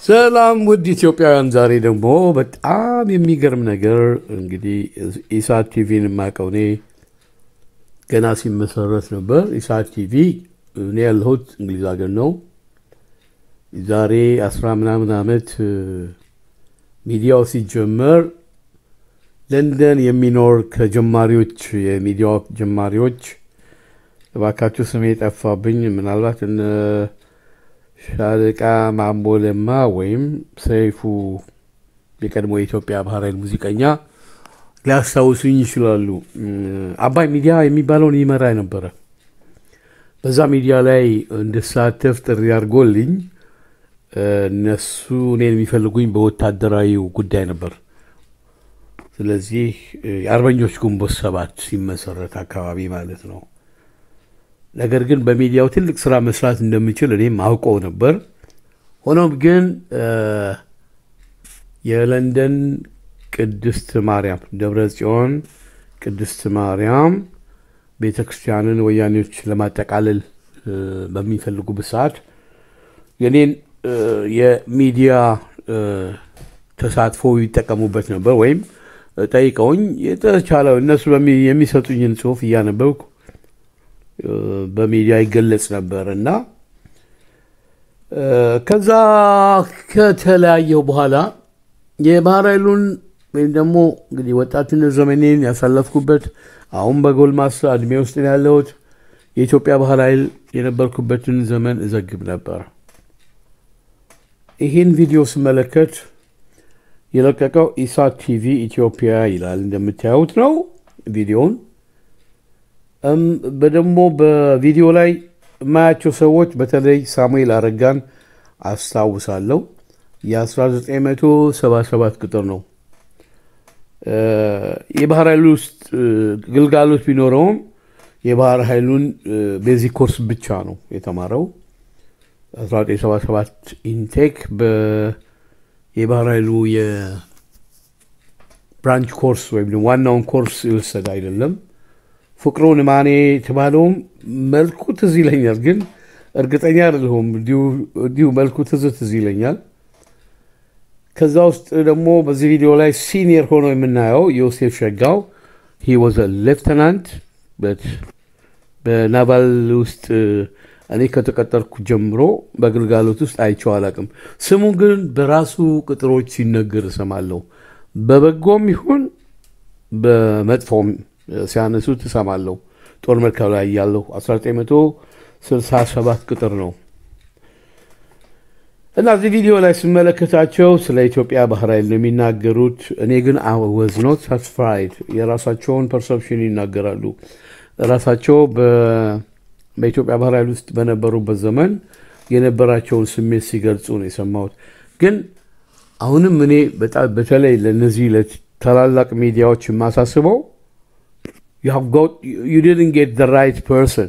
ሰላም ውድ ኢትዮጵያውያን፣ ዛሬ ደግሞ በጣም የሚገርም ነገር እንግዲህ ኢሳት ቲቪን የማውቀው እኔ ገና ሲመሰረት ነበር። ኢሳት ቲቪ እኔ ያለሁት እንግሊዝ ሀገር ነው። ዛሬ አስራ ምናምን ዓመት ሚዲያው ሲጀመር ለንደን የሚኖር ከጀማሪዎች የሚዲያው ጀማሪዎች እባካችሁ ስሜ ጠፋብኝ፣ ምናልባት እነ ሻለቃ ማሞ ለማ ወይም ሰይፉ የቀድሞ የኢትዮጵያ ባህር ኃይል ሙዚቀኛ ሊያስታውሱኝ ይችላሉ። አባይ ሚዲያ የሚባለውን ይመራ ነበረ። በዛ ሚዲያ ላይ እንድሳተፍ ጥሪ አድርጎልኝ እነሱ እኔን የሚፈልጉኝ በወታደራዊ ጉዳይ ነበር። ስለዚህ የአርበኞች ግንቦት ሰባት ሲመሰረት አካባቢ ማለት ነው። ነገር ግን በሚዲያው ትልቅ ስራ መስራት እንደምችል እኔም አውቀው ነበር። ሆኖም ግን የለንደን ቅድስት ማርያም ደብረ ጽዮን ቅድስት ማርያም ቤተ ክርስቲያንን ወያኔዎች ለማጠቃለል በሚፈልጉበት ሰዓት የኔን የሚዲያ ተሳትፎ ይጠቀሙበት ነበር። ወይም ጠይቀውኝ የተቻለው እነሱ የሚሰጡኝን ጽሁፍ እያነበብኩ በሚዲያ ይገለጽ ነበር እና ከዛ ከተለያየው በኋላ የባህር ኃይሉን ወይም ደግሞ እንግዲህ ወጣትነት ዘመኔን ያሳለፍኩበት አሁን በጎልማሳ እድሜ ውስጥ ያለሁት የኢትዮጵያ ባህር ኃይል የነበርኩበትን ዘመን እዘግብ ነበር። ይህን ቪዲዮ ስመለከት የለቀቀው ኢሳት ቲቪ ኢትዮጵያ ይላል። እንደምታዩት ነው ቪዲዮውን በደግሞ በቪዲዮ ላይ የማያቸው ሰዎች በተለይ ሳሙኤል አረጋን አስታውሳለሁ። የ1977 ቁጥር ነው። የባህር ኃይሉ ውስጥ ግልጋሎት ቢኖረውም የባህር ኃይሉን ቤዚክ ኮርስ ብቻ ነው የተማረው። 1977 ኢንቴክ የባህር ኃይሉ የብራንች ኮርስ ወይም ዋናውን ኮርስ የወሰደ አይደለም። ፍቅሩ ንማኔ የተባለውም መልኩ ትዝ ይለኛል፣ ግን እርግጠኛ አይደለሁም። እንዲሁ መልኩ ትዝ ትዝ ይለኛል። ከዛ ውስጥ ደግሞ በዚህ ቪዲዮ ላይ ሲኒየር ሆኖ የምናየው ዮሴፍ ሸጋው ሂ ወዘ ሌፍተናንት በናቫል ውስጥ እኔ ከተቀጠርኩ ጀምሮ በግልጋሎት ውስጥ አይቼው አላቅም። ስሙ ግን በራሱ ቅጥሮች ሲነገር እሰማለሁ። በበጎም ይሁን በመጥፎም ሲያነሱ ትሰማለሁ። ጦር መርከብ ላይ ያለሁ 1967 ቅጥር ነው እና እዚህ ቪዲዮ ላይ ስመለከታቸው ስለ ኢትዮጵያ ባህር ኃይል ነው የሚናገሩት። እኔ ግን ወዝ ኖት ሳትስፋይድ የራሳቸውን ፐርሰፕሽን ይናገራሉ። ራሳቸው በኢትዮጵያ ባህር ኃይል ውስጥ በነበሩበት ዘመን የነበራቸውን ስሜት ሲገልጹ ነው የሰማሁት። ግን አሁንም እኔ በተለይ ለነዚህ ለታላላቅ ሚዲያዎች የማሳስበው you didn't get the right person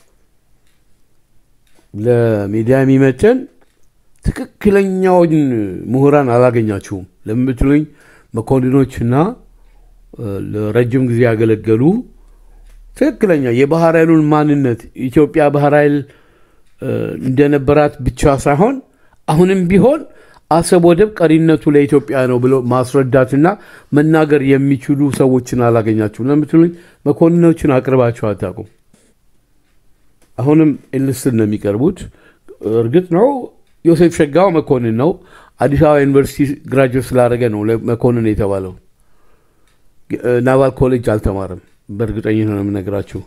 ለሚዲያ የሚመጥን ትክክለኛውን ምሁራን አላገኛችሁም ለምትሉኝ መኮንኖችና ለረጅም ጊዜ ያገለገሉ ትክክለኛ የባህር ኃይሉን ማንነት ኢትዮጵያ ባህር ኃይል እንደነበራት ብቻ ሳይሆን አሁንም ቢሆን አሰብ ወደብ ቀሪነቱ ለኢትዮጵያ ነው ብሎ ማስረዳትና መናገር የሚችሉ ሰዎችን አላገኛችሁም ለምትሉኝ መኮንኖችን አቅርባቸው አታውቁም። አሁንም ኤልስትን ነው የሚቀርቡት። እርግጥ ነው ዮሴፍ ሸጋው መኮንን ነው። አዲስ አበባ ዩኒቨርሲቲ ግራጁዌት ስላደረገ ነው መኮንን የተባለው። ናቫል ኮሌጅ አልተማረም። በእርግጠኝነት ነው የምነግራችሁ።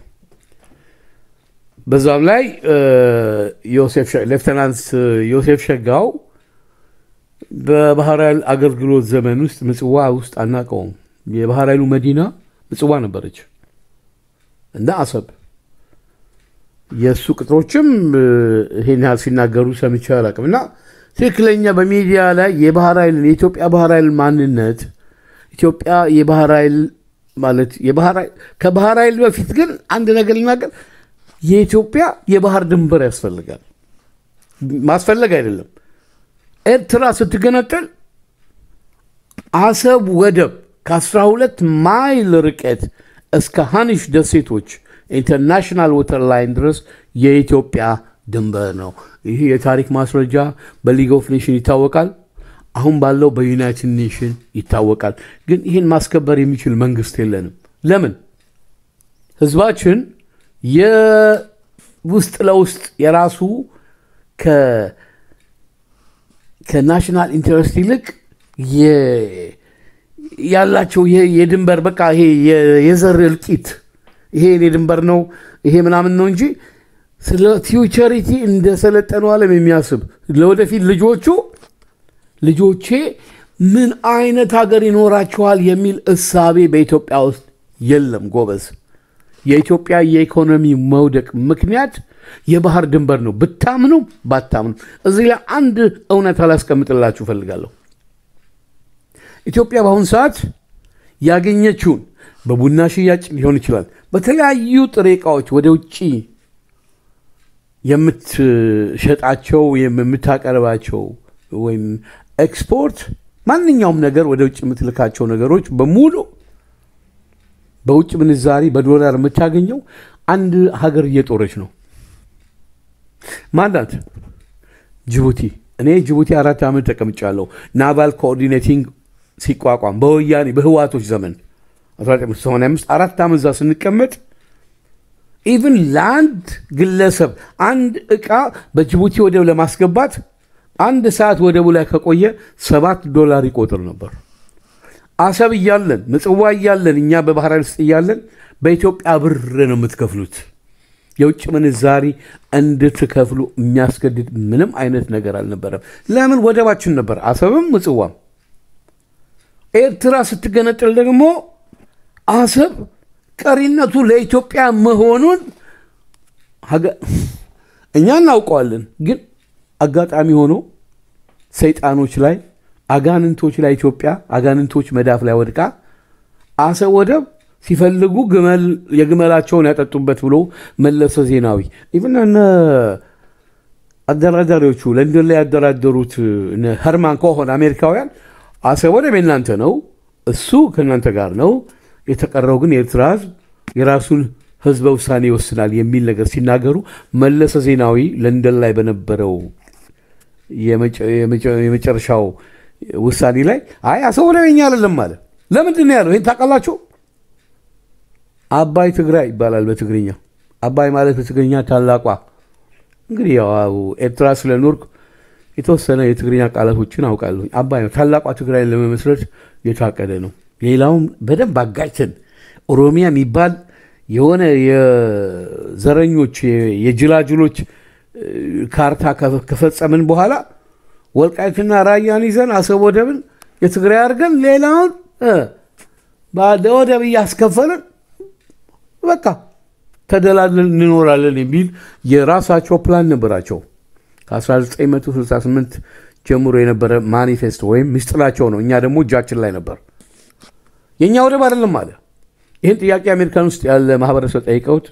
በዛም ላይ ሌፍተናንት ዮሴፍ ሸጋው በባህር ኃይል አገልግሎት ዘመን ውስጥ ምጽዋ ውስጥ አናውቀውም። የባህር ኃይሉ መዲና ምጽዋ ነበረች እና አሰብ የእሱ ቅጥሮችም ይሄን ያህል ሲናገሩ ሰምቼ አላውቅም። እና ትክክለኛ በሚዲያ ላይ የባህር ኃይልን የኢትዮጵያ ባህር ኃይል ማንነት ኢትዮጵያ የባህር ኃይል ማለት ከባህር ኃይል በፊት ግን አንድ ነገር ልናገር፣ የኢትዮጵያ የባህር ድንበር ያስፈልጋል። ማስፈለግ አይደለም ኤርትራ ስትገነጠል አሰብ ወደብ ከ12 ማይል ርቀት እስከ ሃኒሽ ደሴቶች ኢንተርናሽናል ወተር ላይን ድረስ የኢትዮጵያ ድንበር ነው። ይህ የታሪክ ማስረጃ በሊግ ኦፍ ኔሽን ይታወቃል። አሁን ባለው በዩናይትድ ኔሽን ይታወቃል። ግን ይህን ማስከበር የሚችል መንግስት የለንም። ለምን? ህዝባችን የውስጥ ለውስጥ የራሱ ከናሽናል ኢንተረስት ይልቅ ያላቸው የድንበር በቃ ይሄ የዘር እልቂት ይሄ የኔ ድንበር ነው ይሄ ምናምን ነው እንጂ ስለ ፊውቸሪቲ እንደ ሰለጠኑ ዓለም የሚያስብ ለወደፊት ልጆቹ ልጆቼ ምን አይነት ሀገር ይኖራቸዋል የሚል እሳቤ በኢትዮጵያ ውስጥ የለም ጎበዝ። የኢትዮጵያ የኢኮኖሚ መውደቅ ምክንያት የባህር ድንበር ነው። ብታምኑ ባታምኑ፣ እዚህ ላይ አንድ እውነት አላስቀምጥላችሁ እፈልጋለሁ። ኢትዮጵያ በአሁኑ ሰዓት ያገኘችውን በቡና ሽያጭ ሊሆን ይችላል፣ በተለያዩ ጥሬ ዕቃዎች ወደ ውጭ የምትሸጣቸው የምታቀርባቸው ወይም ኤክስፖርት ማንኛውም ነገር ወደ ውጭ የምትልካቸው ነገሮች በሙሉ በውጭ ምንዛሪ በዶላር የምታገኘው አንድ ሀገር እየጦረች ነው። ማናት? ጅቡቲ። እኔ ጅቡቲ አራት ዓመት ተቀምጫለሁ። ናቫል ኮኦርዲኔቲንግ ሲቋቋም በወያኔ በህዋቶች ዘመን 1985 አራት ዓመት እዛ ስንቀመጥ ኢቭን ለአንድ ግለሰብ አንድ ዕቃ በጅቡቲ ወደብ ለማስገባት አንድ ሰዓት ወደቡ ላይ ከቆየ ሰባት ዶላር ይቆጥር ነበር። አሰብ እያለን ምጽዋ እያለን እኛ በባህር ኃይል ውስጥ እያለን በኢትዮጵያ ብር ነው የምትከፍሉት። የውጭ ምንዛሪ እንድትከፍሉ የሚያስገድድ ምንም አይነት ነገር አልነበረም። ለምን? ወደባችን ነበር፣ አሰብም ምጽዋም። ኤርትራ ስትገነጠል ደግሞ አሰብ ቀሪነቱ ለኢትዮጵያ መሆኑን እኛ እናውቀዋለን። ግን አጋጣሚ ሆኖ ሰይጣኖች ላይ አጋንንቶች ላይ ኢትዮጵያ አጋንንቶች መዳፍ ላይ ወድቃ አሰብ ወደብ ሲፈልጉ የግመላቸውን ያጠጡበት ብሎ መለሰ ዜናዊ ኢቭን እነ አደራዳሪዎቹ ለንደን ላይ ያደራደሩት ሄርማን ኮሆን አሜሪካውያን አሰብ ወደብ የእናንተ ነው፣ እሱ ከእናንተ ጋር ነው፣ የተቀረው ግን የኤርትራ ህዝብ የራሱን ህዝበ ውሳኔ ይወስናል የሚል ነገር ሲናገሩ መለሰ ዜናዊ ለንደን ላይ በነበረው የመጨረሻው ውሳኔ ላይ አይ አሰብ ወደብ የኛ አይደለም አለ። ለምንድን ነው ያለው? ይህን ታውቃላችሁ? አባይ ትግራይ ይባላል በትግርኛ። አባይ ማለት በትግርኛ ታላቋ። እንግዲህ ያው ኤርትራ ስለኖርኩ የተወሰነ የትግርኛ ቃላቶችን አውቃለሁ። አባይ ነው ታላቋ ትግራይ ለመመስረት የታቀደ ነው። ሌላውም በደንብ አጋጭተን ኦሮሚያ የሚባል የሆነ የዘረኞች የጅላጅሎች ካርታ ከፈጸምን በኋላ ወልቃይትና ራያን ይዘን አሰብ ወደብን የትግራይ አድርገን ሌላውን ወደብ እያስከፈልን በቃ ተደላድለን እንኖራለን የሚል የራሳቸው ፕላን ነበራቸው። ከ1968 ጀምሮ የነበረ ማኒፌስቶ ወይም ምስጢራቸው ነው። እኛ ደግሞ እጃችን ላይ ነበር። የእኛ ወደብ አይደለም አለ። ይህን ጥያቄ አሜሪካን ውስጥ ያለ ማህበረሰብ ጠይቀውት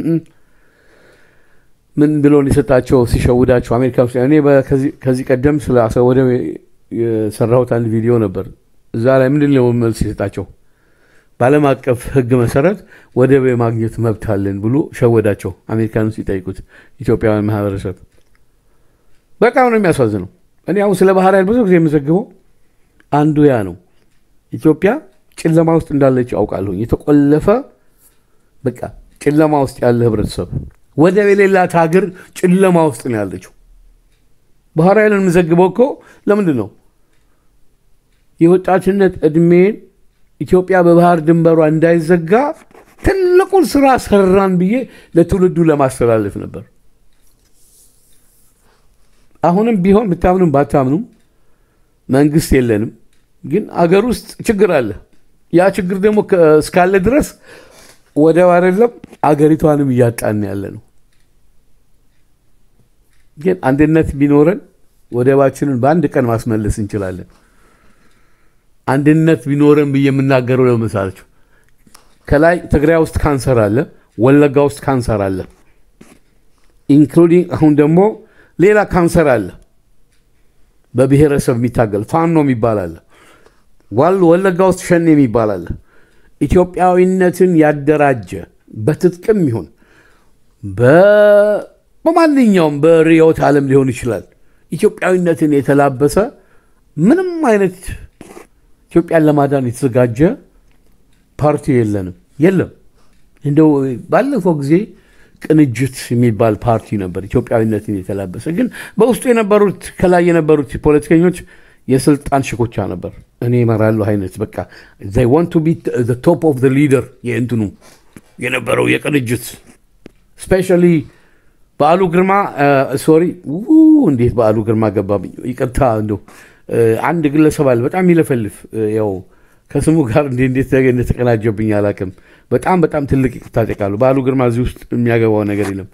ምን ብሎ የሰጣቸው ሲሸውዳቸው አሜሪካ ውስጥ እኔ ከዚህ ቀደም ስለ አሰብ ወደብ የሰራሁት አንድ ቪዲዮ ነበር። እዛ ላይ ምንድን ነው መልስ የሰጣቸው? በዓለም አቀፍ ሕግ መሰረት ወደብ የማግኘት መብት አለን ብሎ ሸወዳቸው። አሜሪካን ውስጥ ሲጠይቁት ኢትዮጵያውያን ማህበረሰብ በጣም ነው የሚያሳዝነው። እኔ አሁን ስለ ባህር ኃይል ብዙ ጊዜ የምዘግበው አንዱ ያ ነው። ኢትዮጵያ ጨለማ ውስጥ እንዳለች አውቃለሁ። የተቆለፈ በቃ ጨለማ ውስጥ ያለ ህብረተሰብ ወደብ የሌላት ሀገር ጨለማ ውስጥ ነው ያለችው። ባህር ኃይልን የምዘግበው እኮ ለምንድን ነው የወጣትነት እድሜን ኢትዮጵያ በባህር ድንበሯ እንዳይዘጋ ትልቁን ስራ ሰራን ብዬ ለትውልዱ ለማስተላለፍ ነበር። አሁንም ቢሆን ብታምኑም ባታምኑም መንግስት የለንም፣ ግን አገር ውስጥ ችግር አለ። ያ ችግር ደግሞ እስካለ ድረስ ወደብ አይደለም አገሪቷንም እያጣን ያለ ነው። ግን አንድነት ቢኖረን ወደባችንን በአንድ ቀን ማስመለስ እንችላለን። አንድነት ቢኖረን ብዬ የምናገረው ለመሳለችው ከላይ ትግራይ ውስጥ ካንሰር አለ፣ ወለጋ ውስጥ ካንሰር አለ፣ ኢንክሉዲንግ አሁን ደግሞ ሌላ ካንሰር አለ። በብሔረሰብ የሚታገል ፋኖ የሚባል አለ። ወለጋ ውስጥ ሸኔ የሚባል አለ። ኢትዮጵያዊነትን ያደራጀ በትጥቅም ይሁን በማንኛውም በርዕዮተ ዓለም ሊሆን ይችላል ኢትዮጵያዊነትን የተላበሰ ምንም አይነት ኢትዮጵያን ለማዳን የተዘጋጀ ፓርቲ የለንም፣ የለም። እንደው ባለፈው ጊዜ ቅንጅት የሚባል ፓርቲ ነበር ኢትዮጵያዊነትን የተላበሰ ግን በውስጡ የነበሩት ከላይ የነበሩት ፖለቲከኞች የስልጣን ሽኩቻ ነበር። እኔ እመራለሁ አይነት በቃ ዋንት ቱ ቢ ቶፕ ኦፍ ሊደር የእንትኑ የነበረው የቅንጅት ስፔሻሊ በዓሉ ግርማ ሶሪ እንዴት በዓሉ ግርማ ገባብኝ፣ ይቅርታ እንደው አንድ ግለሰብ አለ በጣም ይለፈልፍ ያው ከስሙ ጋር እንዴት እንደተቀናጀብኝ አላውቅም። በጣም በጣም ትልቅ ይቅርታ ጠይቃለሁ። በዓሉ ግርማ እዚህ ውስጥ የሚያገባው ነገር የለም።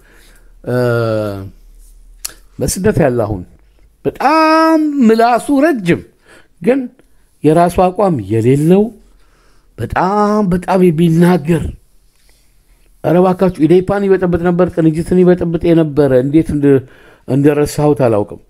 በስደት ያለ አሁን በጣም ምላሱ ረጅም ግን የራሱ አቋም የሌለው በጣም በጣም የሚናገር ኧረ እባካችሁ ኢዴፓን ይበጠብጥ ነበር፣ ቅንጅትን ይበጠብጥ የነበረ እንዴት እንደረሳሁት አላውቅም።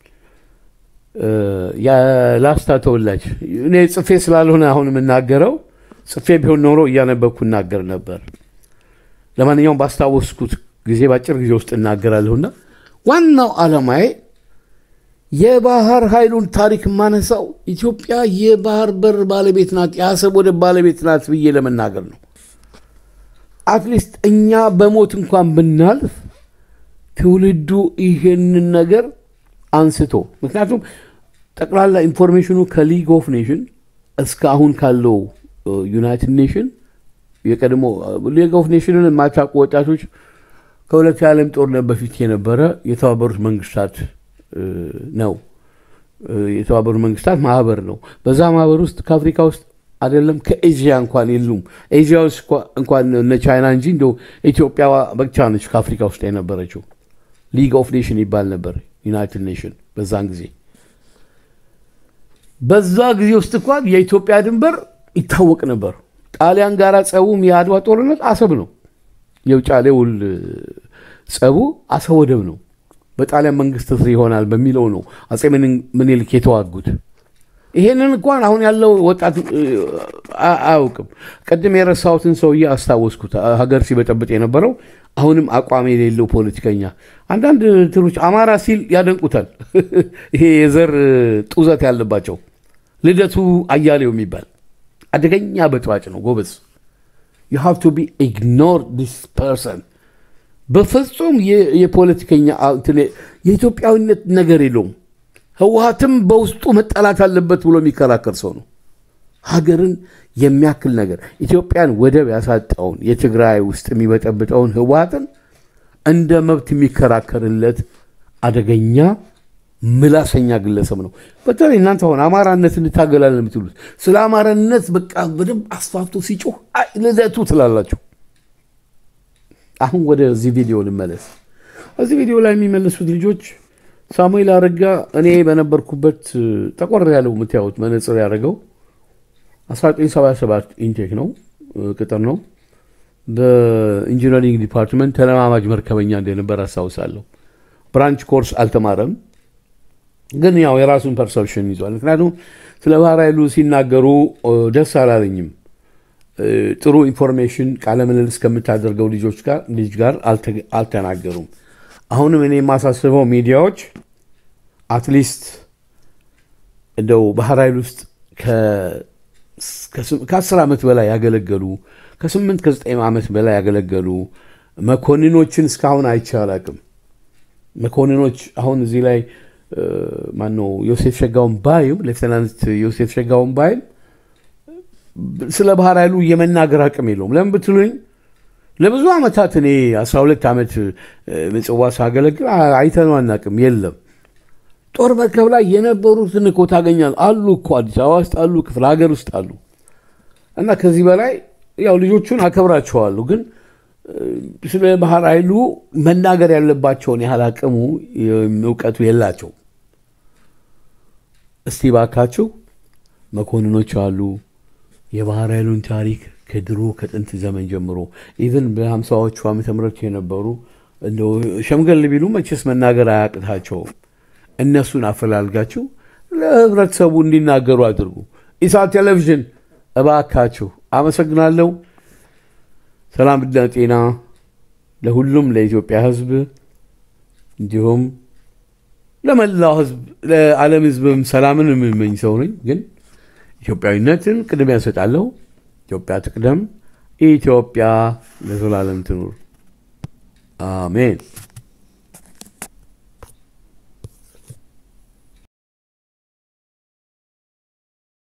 የላስታ ተወላጅ እኔ ጽፌ ስላልሆነ አሁን የምናገረው ጽፌ ቢሆን ኖሮ እያነበብኩ እናገር ነበር። ለማንኛውም ባስታወስኩት ጊዜ በአጭር ጊዜ ውስጥ እናገራለሁና ዋናው ዓላማዬ የባህር ኃይሉን ታሪክ የማነሳው ኢትዮጵያ የባህር በር ባለቤት ናት፣ የአሰብ ወደብ ባለቤት ናት ብዬ ለመናገር ነው። አትሊስት እኛ በሞት እንኳን ብናልፍ ትውልዱ ይህንን ነገር አንስቶ ምክንያቱም ጠቅላላ ኢንፎርሜሽኑ ከሊግ ኦፍ ኔሽን እስከ አሁን ካለው ዩናይትድ ኔሽን የቀድሞ ሊግ ኦፍ ኔሽንን የማታውቁ ወጣቶች ከሁለት የዓለም ጦርነት በፊት የነበረ የተባበሩት መንግስታት ነው። የተባበሩት መንግስታት ማህበር ነው። በዛ ማህበር ውስጥ ከአፍሪካ ውስጥ አይደለም ከኤዥያ እንኳን የሉም። ኤዥያ ውስጥ እንኳን እነ ቻይና እንጂ እንደው ኢትዮጵያ ብቻ ነች ከአፍሪካ ውስጥ የነበረችው። ሊግ ኦፍ ኔሽን ይባል ነበር ዩናይትድ ኔሽን በዛን ጊዜ። በዛ ጊዜ ውስጥ እንኳን የኢትዮጵያ ድንበር ይታወቅ ነበር። ጣሊያን ጋር ጸቡም የአድዋ ጦርነት አሰብ ነው። የውጫሌ ውል ጸቡ አሰብ ወደብ ነው። በጣሊያን መንግስት ስር ይሆናል በሚለው ነው አጼ ምኒልክ የተዋጉት። ይሄንን እንኳን አሁን ያለው ወጣት አያውቅም። ቅድም የረሳሁትን ሰውዬ አስታወስኩት። ሀገር ሲበጠብጥ የነበረው አሁንም አቋም የሌለው ፖለቲከኛ። አንዳንድ እንትኖች አማራ ሲል ያደንቁታል። ይሄ የዘር ጡዘት ያለባቸው ልደቱ አያሌው የሚባል አደገኛ በጥባጭ ነው ጎበዝ። ዩ ሃቭ ቱ ቢ ኢግኖር ዲስ ፐርሰን። በፍጹም የፖለቲከኛ የኢትዮጵያዊነት ነገር የለውም። ህወሀትም በውስጡ መጠላት አለበት ብሎ የሚከራከር ሰው ነው። ሀገርን የሚያክል ነገር ኢትዮጵያን ወደብ ያሳጣውን የትግራይ ውስጥ የሚበጠብጠውን ህወሀትን እንደ መብት የሚከራከርለት አደገኛ ምላሰኛ ግለሰብ ነው። በተለይ እናንተ አሁን አማራነት እንታገላለን የምትሉት ስለ አማራነት በቃ በደንብ አስፋፍቶ ሲጮህ ልደቱ ትላላችሁ። አሁን ወደዚህ ቪዲዮ ልመለስ። እዚህ ቪዲዮ ላይ የሚመለሱት ልጆች ሳሙኤል አረጋ እኔ በነበርኩበት ጠቆር ያለው የምታዩት መነጽር ያደረገው 1977 ኢንቴክ ነው፣ ቅጥር ነው። በኢንጂነሪንግ ዲፓርትመንት ተለማማጅ መርከበኛ እንደነበር አስታውሳለሁ። ብራንች ኮርስ አልተማረም፣ ግን ያው የራሱን ፐርሰፕሽን ይዟል። ምክንያቱም ስለ ባህር ኃይሉ ሲናገሩ ደስ አላለኝም። ጥሩ ኢንፎርሜሽን ቃለ ምልልስ ከምታደርገው ልጆች ጋር ልጅ ጋር አልተናገሩም። አሁንም እኔ የማሳስበው ሚዲያዎች አትሊስት እንደው ባህር ኃይል ውስጥ ከአስር ዓመት በላይ ያገለገሉ ከስምንት ከዘጠኝ ዓመት በላይ ያገለገሉ መኮንኖችን እስካሁን አይቼ አላቅም። መኮንኖች አሁን እዚህ ላይ ማነው ዮሴፍ ሸጋውን ባይም ሌፍተናንት ዮሴፍ ሸጋውን ባይም ስለ ባህር ኃይሉ የመናገር አቅም የለውም። ለምን ብትሉኝ ለብዙ ዓመታት እኔ 12 ዓመት ምጽዋ ሳገለግል አይተነው አናቅም። የለም ጦር መርከብ ላይ የነበሩትን እኮ ታገኛል አሉ እኮ አዲስ አበባ ውስጥ አሉ፣ ክፍለ ሀገር ውስጥ አሉ። እና ከዚህ በላይ ያው ልጆቹን አከብራቸዋለሁ፣ ግን ስለ ባህር ኃይሉ መናገር ያለባቸውን ያህል አቅሙ እውቀቱ የላቸው። እስቲ ባካችሁ መኮንኖች አሉ የባህር ኃይሉን ታሪክ ከድሮ ከጥንት ዘመን ጀምሮ ኢቨን በሀምሳዎቹ ዓመተ ምህረት የነበሩ እንደው ሸምገል ቢሉ መቼስ መናገር አያቅታቸውም። እነሱን አፈላልጋችሁ ለህብረተሰቡ እንዲናገሩ አድርጉ። ኢሳት ቴሌቪዥን እባካችሁ። አመሰግናለሁ። ሰላምና ጤና ለሁሉም ለኢትዮጵያ ሕዝብ እንዲሁም ለመላው ህዝብ ለዓለም ህዝብም ሰላምን የምመኝ ሰው ነኝ። ግን ኢትዮጵያዊነትን ቅድሚያ እሰጣለሁ። ኢትዮጵያ ትቅደም። ኢትዮጵያ ለዘላለም ትኑር። አሜን።